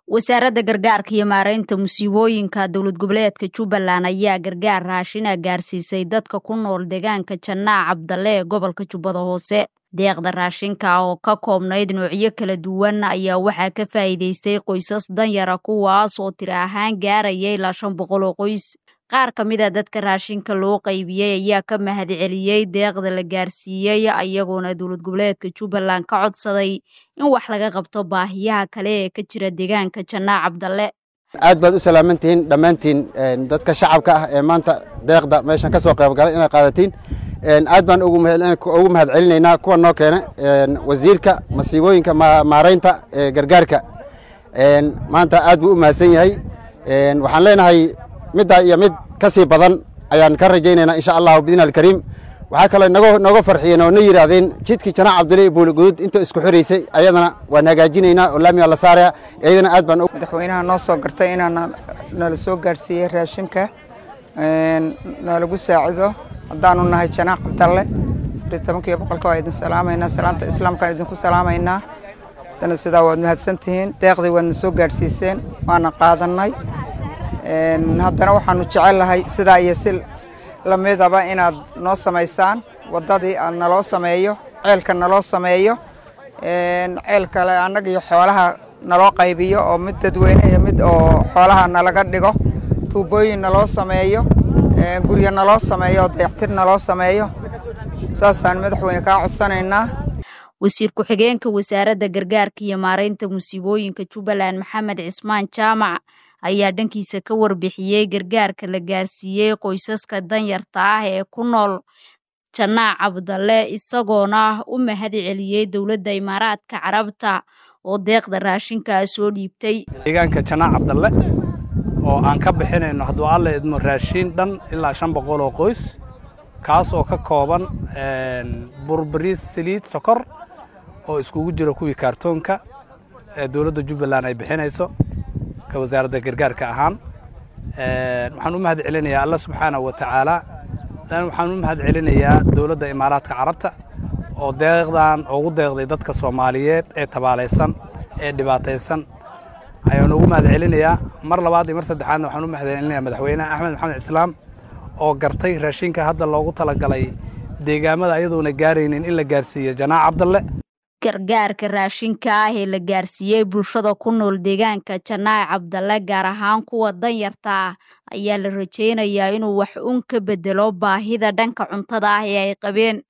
wasaaradda gargaarka iyo maareynta musiibooyinka dowlad goboleedka jubbaland ayaa gargaar raashina gaarsiisay dadka ku nool deegaanka jannaac cabdalle ee gobolka jubbada hoose deeqda raashinka oo ka koobnayd noocyo kala duwan ayaa waxaa ka faa'iidaystay qoysas danyara kuwaas oo tiri ahaan gaaraya ilaa shan boqol oo qoys qaar ka mid a dadka raashinka loo qaybiyey ayaa ka mahad celiyey deeqda la gaarsiiyey ayagoona dowlad goboleedka jubbaland ka codsaday in wax laga qabto baahiyaha kale ee ka jira deegaanka jannaac cabdalle aad baad u salaamantihiin dhammaantiin dadka shacabka ah ee maanta deeqda meeshan ka soo qaybgalay inaad qaadatiin aad baan ugu mahad celinaynaa kuwa noo keena wasiirka masiibooyinka maareynta ee gargaarka maanta aad buu u mahadsan yahay waxaan leenahay middaa iyo mid ka sii badan ayaan ka rajaynaynaa insha allahu biidni alkariim waxaa kaloo nogo nooga farxiyeen oo na yidhaahdeen jidkii janaac cabdille iyo buuligudud inta isku xiraysay ayadana waan hagaajinaynaa oo laamiga la saaraya iyadana aad baan madaxweynaha noo soo gartay inaan nala soo gaarsiiyey raashinka nalagu saacido haddaanu nahay janaac cabdalle tobankiiyo boqolka waa idin salaamaynaa salaamta islaamkaan idinku salaamaynaa haddana sidaa waad mahadsantihiin deeqdii waadna soo gaarsiiseen waana qaadannay haddana waxaanu jecellahay sidaa iyo si lamidaba inaad noo samaysaan waddadii naloo sameeyo ceelka naloo sameeyo ceel kale annaga iyo xoolaha naloo qaybiyo oo mid dadweyne iyo mid oo xoolaha nalaga dhigo tuubooyin naloo sameeyo guryo naloo sameeyo oo dayactir naloo sameeyo saasaan madaxweyne kaa codsanaynaa wasiir ku-xigeenka wasaaradda gargaarka iyo maareynta musiibooyinka jubbaland maxamed cismaan jaamac ayaa dhankiisa ka warbixiyey gargaarka la gaarsiiyey qoysaska danyarta ah ee ku nool jannaac cabdalle isagoona u mahad celiyey dowladda imaaraadka carabta oo deeqda raashinkaa soo dhiibtay deegaanka jannaac cabdalle oo aan ka bixinayno hadduu alla idmo raashiin dhan ilaa shan boqol oo qoys kaas oo ka kooban burbariis saliid sokor oo iskugu jiro kuwii kaartoonka ee dowladda jubbaland ay bixinayso ka wasaaradda gargaarka ahaan waxaan u mahad celinayaa alla subxaanahu wa tacaala waxaan u mahad celinayaa dowladda imaaraadka carabta oo deeqdan ugu deeqday dadka soomaaliyeed ee tabaalaysan ee dhibaataysan ayaan ugu mahad celinayaa mar labaad iyo mar saddexaadna waxaan u mahad celinayaa madaxweynaha axmed maxamed islaam oo gartay raashinka hadda loogu talagalay deegaamada ayadoona gaaraynin in la gaarsiiyo janaac cabdalle gargaarka raashinka ah ee la gaarsiiyey bulshada ku nool deegaanka jannaac cabdalle gaar ahaan kuwa danyarta ah ayaa la rajaynayaa inuu wax un ka bedelo baahida dhanka cuntada ah ee ay qabeen